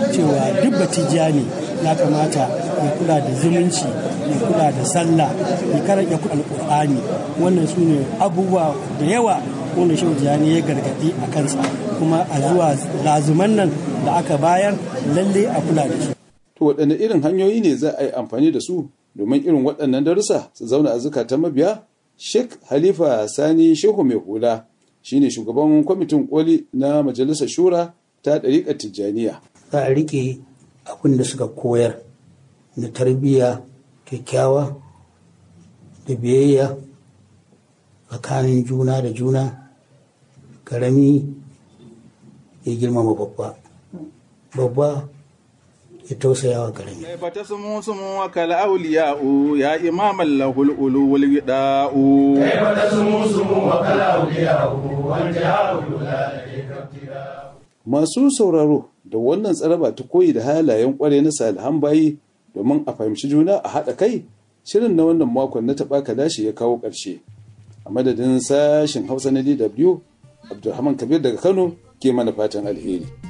cewa duk batijani ya kamata ya kula da zumunci ya kula da sallah ya karanta alkur'ani wannan su ne abubuwa da yawa wanda shehu tijjani ya gargadi a kansa kuma a zuwa lazuman nan da aka bayar lalle a kula da shi to waɗanne irin hanyoyi ne za a yi amfani da su domin irin waɗannan darussa su zauna a zukatan mabiya sheikh halifa sani shehu mai hula shine shugaban kwamitin koli na majalisar shura ta ɗariƙar tijjaniya za a riƙe abin da suka koyar na tarbiyya kyakkyawa da biyayya tsakanin juna da juna karami ya girmama babba babba ya tausaya wa karami كيف تسمو سمو كالأولياء يا إمام له الألو والوداء كيف تسمو سموك الأولياء وانتهاء الولاء masu sauraro da wannan tsaraba ta koyi da halayen kware na salihan bayi domin a fahimci juna a haɗa kai shirin na wannan makon na taɓa kalashi ya kawo ƙarshe a madadin sashen hausa na dw abdulrahman kabir daga kano ke mana fatan alheri